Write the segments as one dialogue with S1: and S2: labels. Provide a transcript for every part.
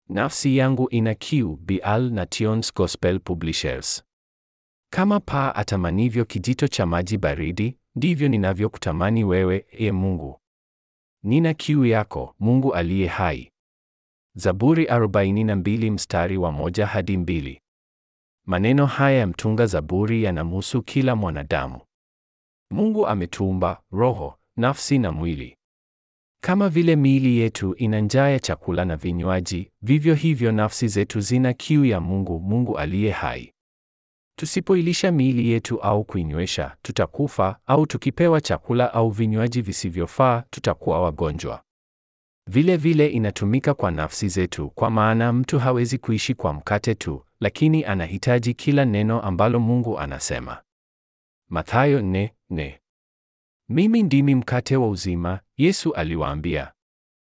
S1: Nafsi yangu ina kiu. Bial na Tions Gospel Publishers. Kama paa atamanivyo kijito cha maji baridi, ndivyo ninavyokutamani wewe, e Mungu. Nina kiu yako, Mungu aliye hai. Zaburi 42 mstari wa moja hadi mbili. Maneno haya ya mtunga Zaburi yanamhusu kila mwanadamu. Mungu ametuumba roho, nafsi na mwili. Kama vile miili yetu ina njaa ya chakula na vinywaji, vivyo hivyo nafsi zetu zina kiu ya Mungu, Mungu aliye hai. Tusipoilisha miili yetu au kuinywesha, tutakufa, au tukipewa chakula au vinywaji visivyofaa, tutakuwa wagonjwa. Vile vile inatumika kwa nafsi zetu, kwa maana mtu hawezi kuishi kwa mkate tu, lakini anahitaji kila neno ambalo Mungu anasema. Mathayo nne nne. Mimi ndimi mkate wa uzima, Yesu aliwaambia.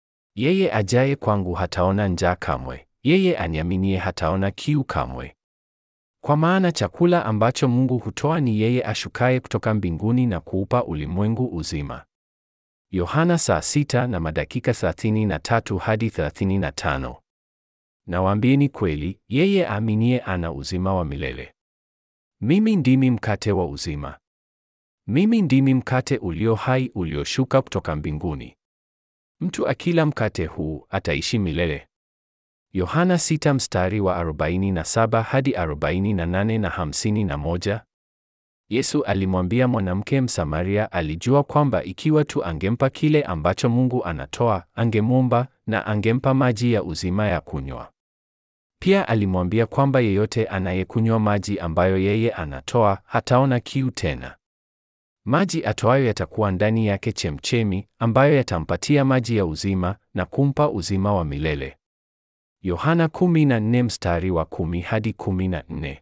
S1: Yeye ajaye kwangu hataona njaa kamwe, yeye aniaminie hataona kiu kamwe. Kwa maana chakula ambacho Mungu hutoa ni yeye ashukaye kutoka mbinguni na kuupa ulimwengu uzima. Yohana saa sita na madakika 33 hadi 35. Nawaambieni kweli, yeye aaminie ana uzima wa milele. Mimi ndimi mkate wa uzima. Mimi ndimi mkate ulio hai ulioshuka kutoka mbinguni. Mtu akila mkate huu ataishi milele. Yohana 6 mstari wa 47 hadi 48 na 51. Yesu alimwambia mwanamke Msamaria alijua kwamba ikiwa tu angempa kile ambacho Mungu anatoa, angemwomba na angempa maji ya uzima ya kunywa. Pia alimwambia kwamba yeyote anayekunywa maji ambayo yeye anatoa hataona kiu tena. Maji atoayo yatakuwa ndani yake chemchemi ambayo yatampatia maji ya uzima na kumpa uzima wa milele. Yohana 14 mstari wa 10 hadi 14.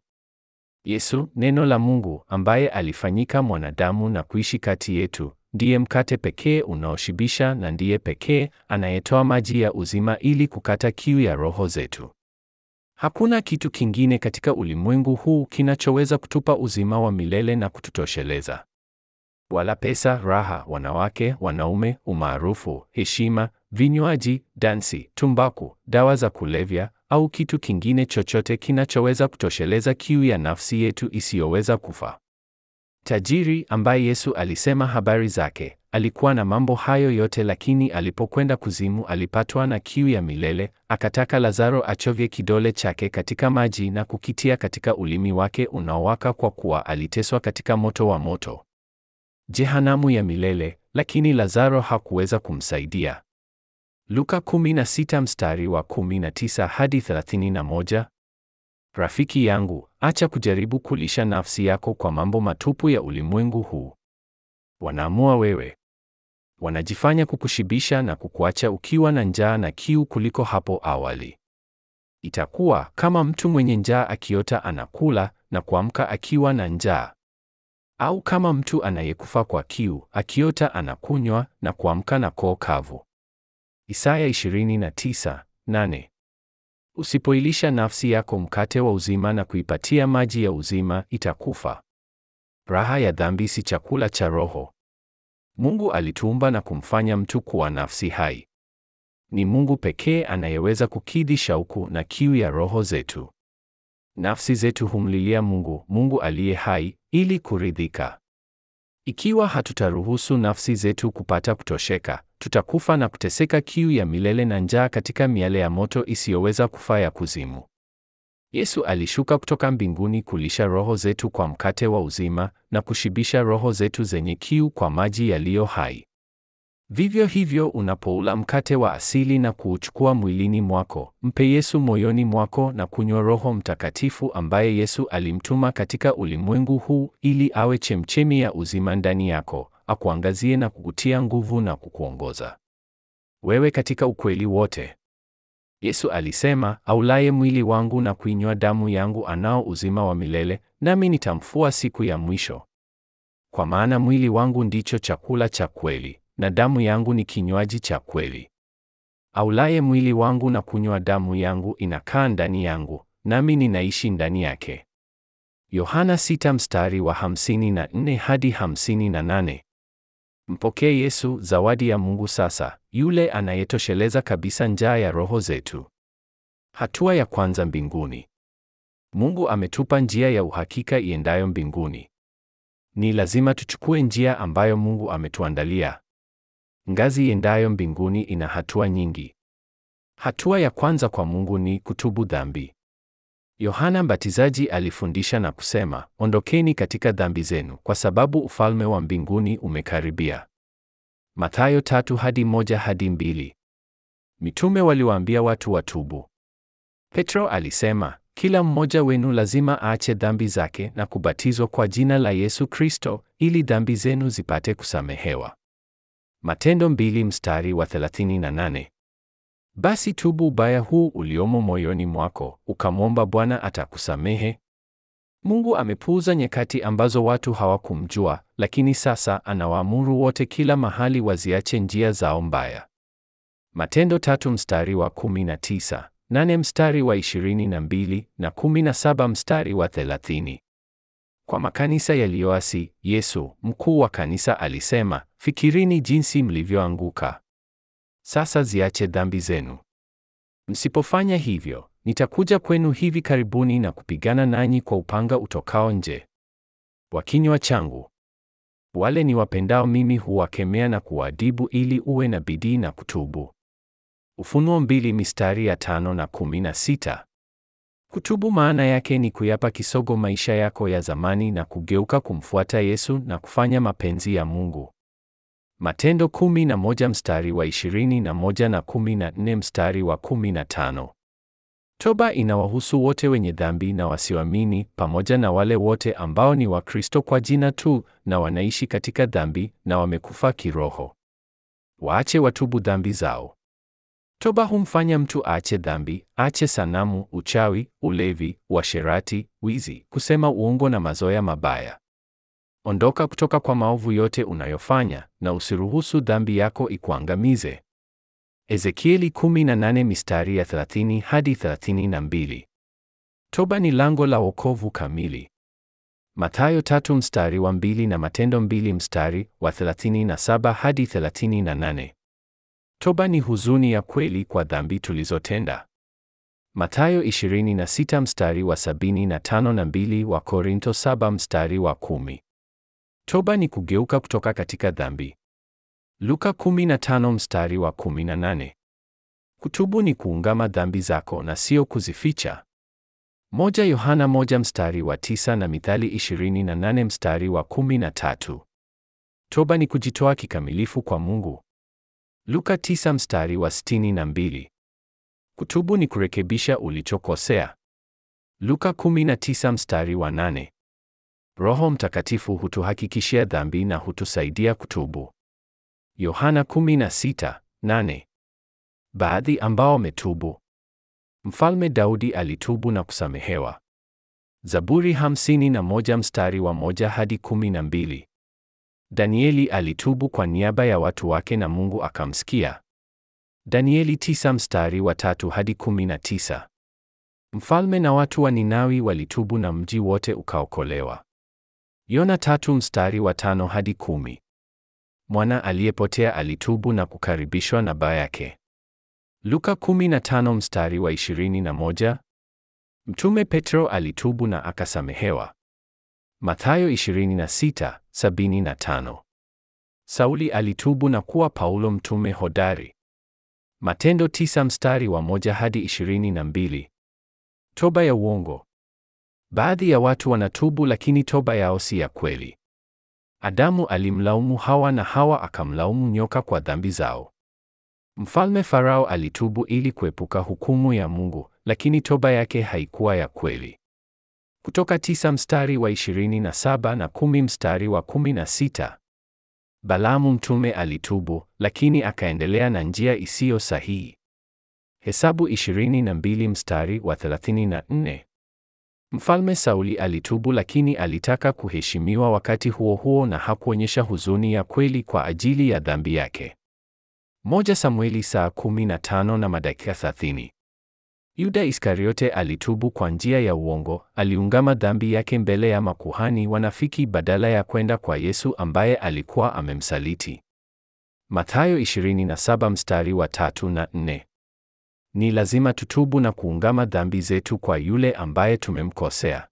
S1: Yesu, neno la Mungu, ambaye alifanyika mwanadamu na kuishi kati yetu, ndiye mkate pekee unaoshibisha na ndiye pekee anayetoa maji ya uzima ili kukata kiu ya roho zetu. Hakuna kitu kingine katika ulimwengu huu kinachoweza kutupa uzima wa milele na kututosheleza. Wala pesa, raha, wanawake, wanaume, umaarufu, heshima, vinywaji, dansi, tumbaku, dawa za kulevya au kitu kingine chochote kinachoweza kutosheleza kiu ya nafsi yetu isiyoweza kufa. Tajiri ambaye Yesu alisema habari zake, alikuwa na mambo hayo yote lakini alipokwenda kuzimu alipatwa na kiu ya milele, akataka Lazaro achovye kidole chake katika maji na kukitia katika ulimi wake unaowaka kwa kuwa aliteswa katika moto wa moto. Jehanamu ya milele, lakini Lazaro hakuweza kumsaidia. Luka 16 mstari wa 19 hadi 31. Rafiki yangu, acha kujaribu kulisha nafsi yako kwa mambo matupu ya ulimwengu huu. Wanaamua wewe. Wanajifanya kukushibisha na kukuacha ukiwa na njaa na kiu kuliko hapo awali. Itakuwa kama mtu mwenye njaa akiota anakula na kuamka akiwa na njaa. Au kama mtu anayekufa kwa kiu, akiota anakunywa na kuamka na koo kavu. Isaya 29:8. Usipoilisha nafsi yako mkate wa uzima na kuipatia maji ya uzima, itakufa. Raha ya dhambi si chakula cha roho. Mungu alituumba na kumfanya mtu kuwa nafsi hai. Ni Mungu pekee anayeweza kukidhi shauku na kiu ya roho zetu. Nafsi zetu humlilia Mungu, Mungu aliye hai, ili kuridhika. Ikiwa hatutaruhusu nafsi zetu kupata kutosheka, tutakufa na kuteseka kiu ya milele na njaa katika miale ya moto isiyoweza kufa ya kuzimu. Yesu alishuka kutoka mbinguni kulisha roho zetu kwa mkate wa uzima na kushibisha roho zetu zenye kiu kwa maji yaliyo hai. Vivyo hivyo, unapoula mkate wa asili na kuuchukua mwilini mwako, mpe Yesu moyoni mwako na kunywa Roho Mtakatifu ambaye Yesu alimtuma katika ulimwengu huu ili awe chemchemi ya uzima ndani yako, akuangazie na kukutia nguvu na kukuongoza wewe katika ukweli wote. Yesu alisema, aulaye mwili wangu na kuinywa damu yangu anao uzima wa milele, nami nitamfua siku ya mwisho. Kwa maana mwili wangu ndicho chakula cha kweli na damu yangu ni kinywaji cha kweli. Aulaye mwili wangu na kunywa damu yangu inakaa ndani yangu, nami ninaishi ndani yake. Yohana 6 mstari wa 54 hadi 58. Mpokee Yesu, zawadi ya Mungu sasa, yule anayetosheleza kabisa njaa ya roho zetu. Hatua ya kwanza mbinguni. Mungu ametupa njia ya uhakika iendayo mbinguni. Ni lazima tuchukue njia ambayo Mungu ametuandalia. Ngazi iendayo mbinguni ina hatua nyingi. Hatua ya kwanza kwa Mungu ni kutubu dhambi. Yohana Mbatizaji alifundisha na kusema, ondokeni katika dhambi zenu, kwa sababu ufalme wa mbinguni umekaribia. Mathayo tatu hadi moja hadi mbili. Mitume waliwaambia watu watubu. Petro alisema, kila mmoja wenu lazima aache dhambi zake na kubatizwa kwa jina la Yesu Kristo ili dhambi zenu zipate kusamehewa. Matendo mbili mstari wa 38. Basi tubu ubaya huu uliomo moyoni mwako, ukamwomba Bwana atakusamehe. Mungu amepuuza nyakati ambazo watu hawakumjua, lakini sasa anawaamuru wote kila mahali waziache njia zao mbaya. Matendo tatu mstari wa 19, nane mstari wa 22 na 17 mstari wa 30. Kwa makanisa yaliyoasi, Yesu, mkuu wa kanisa alisema, fikirini jinsi mlivyoanguka. Sasa ziache dhambi zenu. Msipofanya hivyo, nitakuja kwenu hivi karibuni na kupigana nanyi kwa upanga utokao nje wa kinywa changu. Wale niwapendao mimi huwakemea na kuwaadhibu ili uwe na bidii na kutubu. Ufunuo mbili mistari ya tano na kumi na sita. Kutubu maana yake ni kuyapa kisogo maisha yako ya zamani na kugeuka kumfuata Yesu na kufanya mapenzi ya Mungu. Matendo kumi na moja mstari wa ishirini na moja na kumi na nne mstari wa kumi na tano. Toba inawahusu wote wenye dhambi na wasioamini pamoja na wale wote ambao ni Wakristo kwa jina tu na wanaishi katika dhambi na wamekufa kiroho. Waache watubu dhambi zao. Toba humfanya mtu aache dhambi, aache sanamu, uchawi, ulevi, uasherati, wizi, kusema uongo na mazoea mabaya. Ondoka kutoka kwa maovu yote unayofanya na usiruhusu dhambi yako ikuangamize. Ezekieli 18 mistari ya 30 hadi 32. Toba ni lango la wokovu kamili. Mathayo tatu mstari wa mbili na Matendo mbili mstari wa 37 hadi 38. Toba ni huzuni ya kweli kwa dhambi tulizotenda. Mathayo 26 mstari wa 75 na mbili wa Korinto 7 mstari wa kumi. Toba ni kugeuka kutoka katika dhambi. Luka 15 mstari wa 18. Kutubu ni kuungama dhambi zako na sio kuzificha. Moja Yohana moja mstari wa tisa na Mithali 28 mstari wa 13. Toba ni kujitoa kikamilifu kwa Mungu. Luka 9 mstari wa 62. Kutubu ni kurekebisha ulichokosea. Luka 19 mstari wa 8. Roho Mtakatifu hutuhakikishia dhambi na hutusaidia kutubu. Yohana 16:8. Baadhi ambao wametubu. Mfalme Daudi alitubu na kusamehewa. Zaburi 51 mstari wa moja hadi 12. Danieli alitubu kwa niaba ya watu wake na Mungu akamsikia. Danieli 9 mstari wa tatu hadi 19. Mfalme na watu wa Ninawi walitubu na mji wote ukaokolewa. Yona tatu mstari wa tano hadi kumi. Mwana aliyepotea alitubu na kukaribishwa na baba yake. Luka 15 mstari wa 21. Mtume Petro alitubu na akasamehewa. Mathayo 26, 75. Sauli alitubu na kuwa Paulo mtume hodari. Matendo 9 mstari wa moja hadi 22. Toba ya uongo. Baadhi ya watu wanatubu lakini toba yao si ya kweli. Adamu alimlaumu Hawa na Hawa akamlaumu nyoka kwa dhambi zao. Mfalme Farao alitubu ili kuepuka hukumu ya Mungu, lakini toba yake haikuwa ya kweli. Kutoka tisa mstari wa 27 na kumi mstari wa 16. Balaamu mtume alitubu, lakini akaendelea na njia isiyo sahihi. Hesabu 22 mstari wa 34. Mfalme Sauli alitubu lakini alitaka kuheshimiwa wakati huo huo na hakuonyesha huzuni ya kweli kwa ajili ya dhambi yake. Moja Samueli saa 15 na madakika 30. Yuda Iskariote alitubu kwa njia ya uongo, aliungama dhambi yake mbele ya makuhani wanafiki badala ya kwenda kwa Yesu ambaye alikuwa amemsaliti. Mathayo 27 mstari wa tatu na nne. Ni lazima tutubu na kuungama dhambi zetu kwa yule ambaye tumemkosea.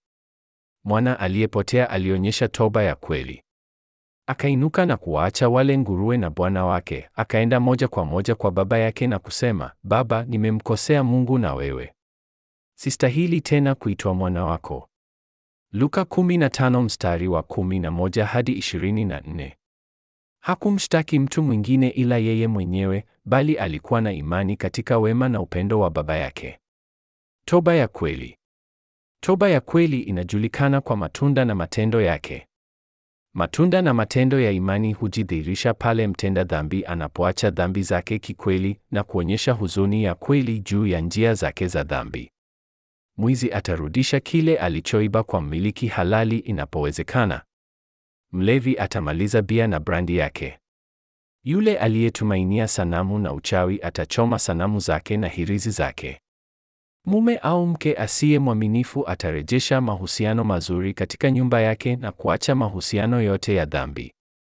S1: Mwana aliyepotea alionyesha toba ya kweli. Akainuka na kuwaacha wale nguruwe na bwana wake, akaenda moja kwa moja kwa baba yake na kusema, Baba, nimemkosea Mungu na wewe. Sistahili tena kuitwa mwana wako. Luka 15 mstari wa 11 hadi 24. Hakumshtaki mtu mwingine ila yeye mwenyewe, bali alikuwa na imani katika wema na upendo wa baba yake. Toba ya kweli. Toba ya kweli inajulikana kwa matunda na matendo yake. Matunda na matendo ya imani hujidhihirisha pale mtenda dhambi anapoacha dhambi zake kikweli na kuonyesha huzuni ya kweli juu ya njia zake za dhambi. Mwizi atarudisha kile alichoiba kwa mmiliki halali inapowezekana. Mlevi atamaliza bia na brandi yake. Yule aliyetumainia sanamu na uchawi atachoma sanamu zake na hirizi zake. Mume au mke asiye mwaminifu atarejesha mahusiano mazuri katika nyumba yake na kuacha mahusiano yote ya dhambi.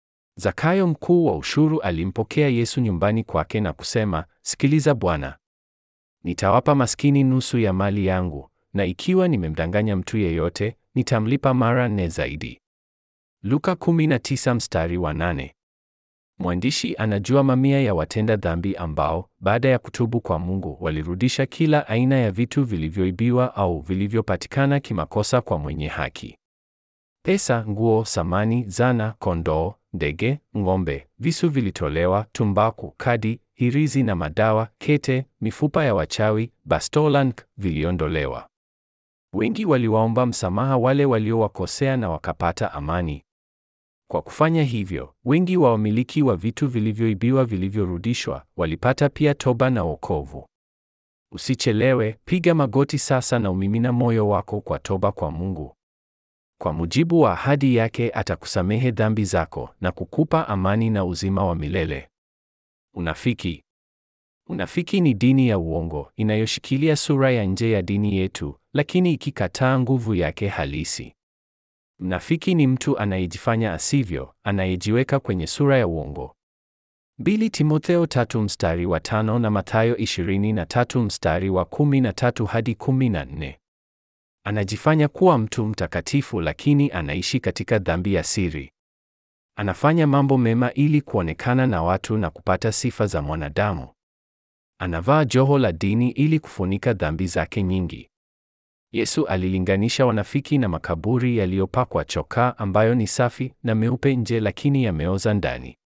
S1: Zakayo mkuu wa ushuru alimpokea Yesu nyumbani kwake na kusema, Sikiliza Bwana, nitawapa maskini nusu ya mali yangu, na ikiwa nimemdanganya mtu yeyote, nitamlipa mara nne zaidi. Luka 19 mstari wa 8. Mwandishi anajua mamia ya watenda dhambi ambao baada ya kutubu kwa Mungu walirudisha kila aina ya vitu vilivyoibiwa au vilivyopatikana kimakosa kwa mwenye haki. Pesa, nguo, samani, zana, kondoo, ndege, ng'ombe, visu vilitolewa, tumbaku, kadi, hirizi na madawa, kete, mifupa ya wachawi, bastolank viliondolewa. Wengi waliwaomba msamaha wale waliowakosea na wakapata amani. Kwa kufanya hivyo, wengi wa wamiliki wa vitu vilivyoibiwa vilivyorudishwa walipata pia toba na wokovu. Usichelewe, piga magoti sasa na umimina moyo wako kwa toba kwa Mungu. Kwa mujibu wa ahadi yake, atakusamehe dhambi zako na kukupa amani na uzima wa milele. Unafiki. Unafiki ni dini ya uongo inayoshikilia sura ya nje ya dini yetu, lakini ikikataa nguvu yake halisi. Mnafiki ni mtu anayejifanya asivyo, anayejiweka kwenye sura ya uongo. 2 Timotheo tatu mstari wa tano na Mathayo 23 mstari wa 13 hadi 14. Anajifanya kuwa mtu mtakatifu lakini anaishi katika dhambi ya siri. Anafanya mambo mema ili kuonekana na watu na kupata sifa za mwanadamu. Anavaa joho la dini ili kufunika dhambi zake nyingi. Yesu alilinganisha wanafiki na makaburi yaliyopakwa chokaa ambayo ni safi na meupe nje lakini yameoza ndani.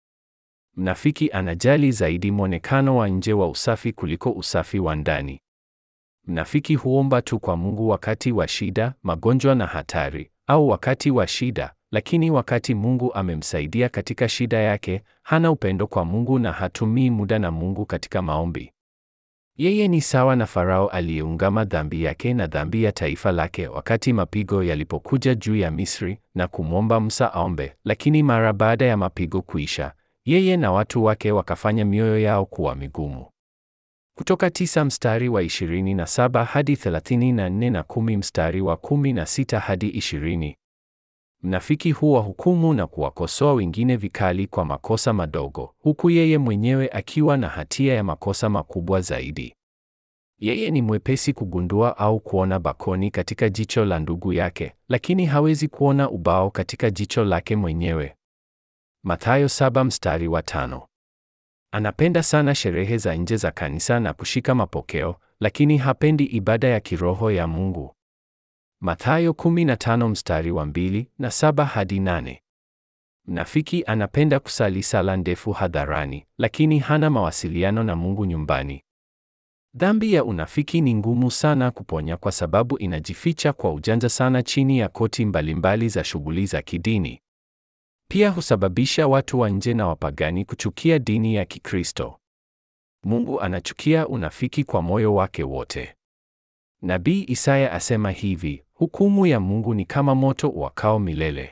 S1: Mnafiki anajali zaidi mwonekano wa nje wa usafi kuliko usafi wa ndani. Mnafiki huomba tu kwa Mungu wakati wa shida, magonjwa na hatari, au wakati wa shida, lakini wakati Mungu amemsaidia katika shida yake, hana upendo kwa Mungu na hatumii muda na Mungu katika maombi. Yeye ni sawa na Farao aliyeungama dhambi yake na dhambi ya taifa lake wakati mapigo yalipokuja juu ya Misri na kumwomba Musa aombe, lakini mara baada ya mapigo kuisha, yeye na watu wake wakafanya mioyo yao kuwa migumu. Kutoka tisa mstari wa 27 hadi 34 na kumi mstari wa 16 hadi 20. Mnafiki huwa hukumu na kuwakosoa wengine vikali kwa makosa madogo, huku yeye mwenyewe akiwa na hatia ya makosa makubwa zaidi. Yeye ni mwepesi kugundua au kuona bakoni katika jicho la ndugu yake, lakini hawezi kuona ubao katika jicho lake mwenyewe. Mathayo saba mstari wa tano. Anapenda sana sherehe za nje za kanisa na kushika mapokeo, lakini hapendi ibada ya kiroho ya Mungu. Mathayo 15 mstari wa mbili na saba hadi nane. Mnafiki anapenda kusali sala ndefu hadharani, lakini hana mawasiliano na Mungu nyumbani. Dhambi ya unafiki ni ngumu sana kuponya kwa sababu inajificha kwa ujanja sana chini ya koti mbalimbali za shughuli za kidini. Pia husababisha watu wa nje na wapagani kuchukia dini ya Kikristo. Mungu anachukia unafiki kwa moyo wake wote. Nabii Isaya asema hivi, hukumu ya Mungu ni kama moto uwakao milele.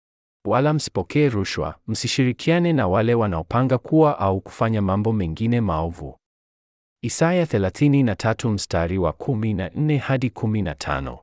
S1: Wala msipokee rushwa, msishirikiane na wale wanaopanga kuwa au kufanya mambo mengine maovu. Isaya 33 mstari wa 14 hadi 15.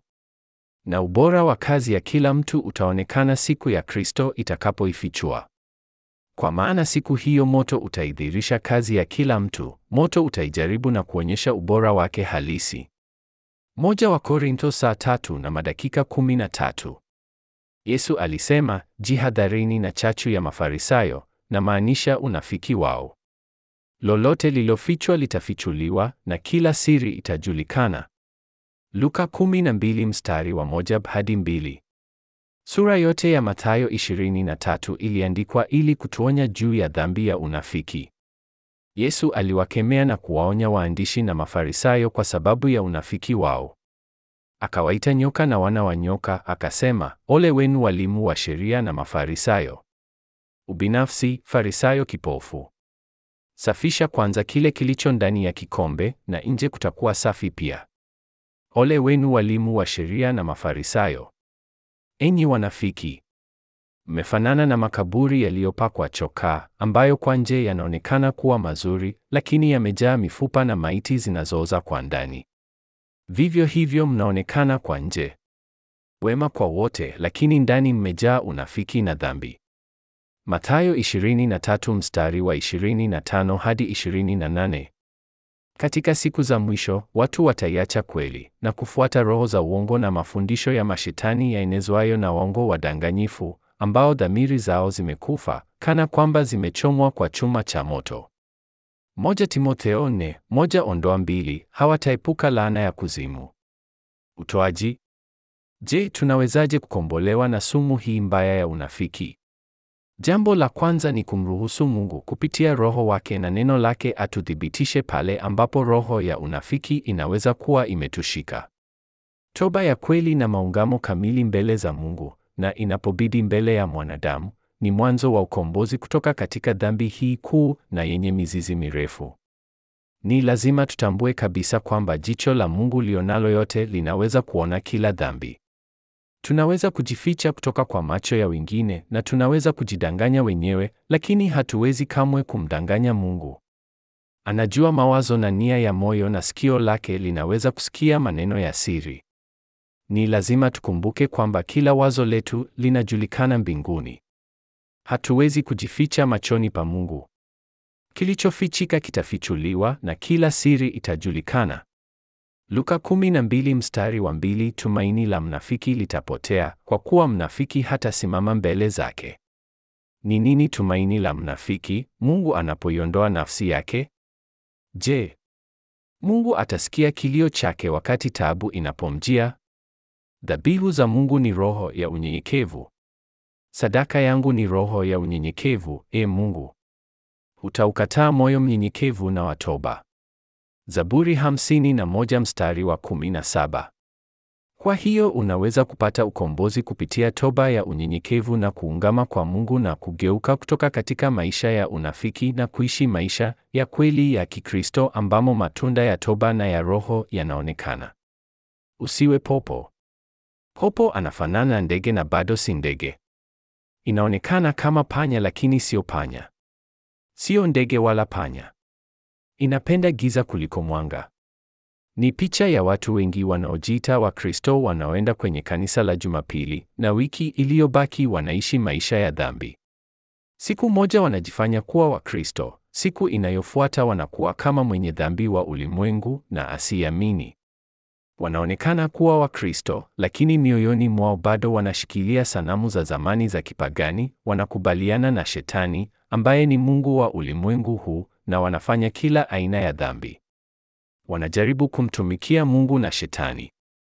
S1: Na ubora wa kazi ya kila mtu utaonekana siku ya Kristo itakapoifichua. Kwa maana siku hiyo moto utaidhirisha kazi ya kila mtu, moto utaijaribu na kuonyesha ubora wake halisi. Moja wa Korintho saa tatu na madakika kumi na tatu. Yesu alisema, jihadharini na chachu ya Mafarisayo, na maanisha unafiki wao. Lolote lilofichwa litafichuliwa na kila siri itajulikana. Luka 12 mstari wa moja hadi mbili. Sura yote ya Mathayo 23 iliandikwa ili kutuonya juu ya dhambi ya unafiki. Yesu aliwakemea na kuwaonya waandishi na Mafarisayo kwa sababu ya unafiki wao. Akawaita nyoka na wana wa nyoka, akasema, ole wenu walimu wa sheria na Mafarisayo. Ubinafsi, Farisayo kipofu. Safisha kwanza kile kilicho ndani ya kikombe, na nje kutakuwa safi pia. Ole wenu walimu wa sheria na Mafarisayo, enyi wanafiki! Mmefanana na makaburi yaliyopakwa chokaa, ambayo kwa nje yanaonekana kuwa mazuri, lakini yamejaa mifupa na maiti zinazooza kwa ndani. Vivyo hivyo mnaonekana kwa nje wema kwa wote, lakini ndani mmejaa unafiki na dhambi. Mathayo 23 mstari wa 25 hadi 28. Katika siku za mwisho, watu wataiacha kweli na kufuata roho za uongo na mafundisho ya mashetani yaenezwayo na waongo wadanganyifu, ambao dhamiri zao zimekufa kana kwamba zimechomwa kwa chuma cha moto. Moja Timotheo nne, moja ondoa mbili, hawataepuka laana ya kuzimu. Utoaji. Je, tunawezaje kukombolewa na sumu hii mbaya ya unafiki? Jambo la kwanza ni kumruhusu Mungu kupitia Roho wake na neno lake atuthibitishe pale ambapo roho ya unafiki inaweza kuwa imetushika. Toba ya kweli na maungamo kamili mbele za Mungu na inapobidi mbele ya mwanadamu ni mwanzo wa ukombozi kutoka katika dhambi hii kuu na yenye mizizi mirefu. Ni lazima tutambue kabisa kwamba jicho la Mungu lionalo yote linaweza kuona kila dhambi. Tunaweza kujificha kutoka kwa macho ya wengine na tunaweza kujidanganya wenyewe, lakini hatuwezi kamwe kumdanganya Mungu. Anajua mawazo na nia ya moyo na sikio lake linaweza kusikia maneno ya siri. Ni lazima tukumbuke kwamba kila wazo letu linajulikana mbinguni. Hatuwezi kujificha machoni pa Mungu. Kilichofichika kitafichuliwa na kila siri itajulikana. Luka 12 mstari wa mbili, tumaini la mnafiki litapotea kwa kuwa mnafiki hatasimama mbele zake. Ni nini tumaini la mnafiki Mungu anapoiondoa nafsi yake? Je, Mungu atasikia kilio chake wakati taabu inapomjia? Dhabihu za Mungu ni roho ya unyenyekevu. Sadaka yangu ni roho ya unyenyekevu, e Mungu. Utaukataa moyo mnyenyekevu na watoba. Zaburi hamsini na moja mstari wa kumi na saba. Kwa hiyo unaweza kupata ukombozi kupitia toba ya unyenyekevu na kuungama kwa Mungu na kugeuka kutoka katika maisha ya unafiki na kuishi maisha ya kweli ya Kikristo ambamo matunda ya toba na ya Roho yanaonekana. Usiwe popo. Popo anafanana na ndege na bado si ndege. Inaonekana kama panya lakini sio panya. Sio ndege wala panya. Inapenda giza kuliko mwanga. Ni picha ya watu wengi wanaojiita Wakristo wanaoenda kwenye kanisa la Jumapili na wiki iliyobaki wanaishi maisha ya dhambi. Siku moja wanajifanya kuwa Wakristo, siku inayofuata wanakuwa kama mwenye dhambi wa ulimwengu na asiamini. Wanaonekana kuwa Wakristo, lakini mioyoni mwao bado wanashikilia sanamu za zamani za kipagani, wanakubaliana na Shetani ambaye ni mungu wa ulimwengu huu na wanafanya kila aina ya dhambi. Wanajaribu kumtumikia Mungu na Shetani.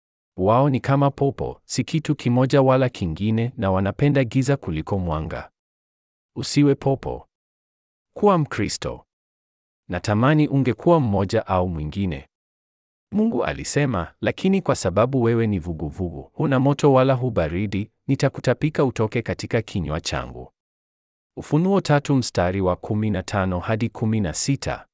S1: Wao ni kama popo, si kitu kimoja wala kingine, na wanapenda giza kuliko mwanga. Usiwe popo. Kuwa Mkristo. Natamani ungekuwa mmoja au mwingine. Mungu alisema, lakini kwa sababu wewe ni vuguvugu, huna moto wala hu baridi, nitakutapika utoke katika kinywa changu. Ufunuo tatu mstari wa 15 hadi 16.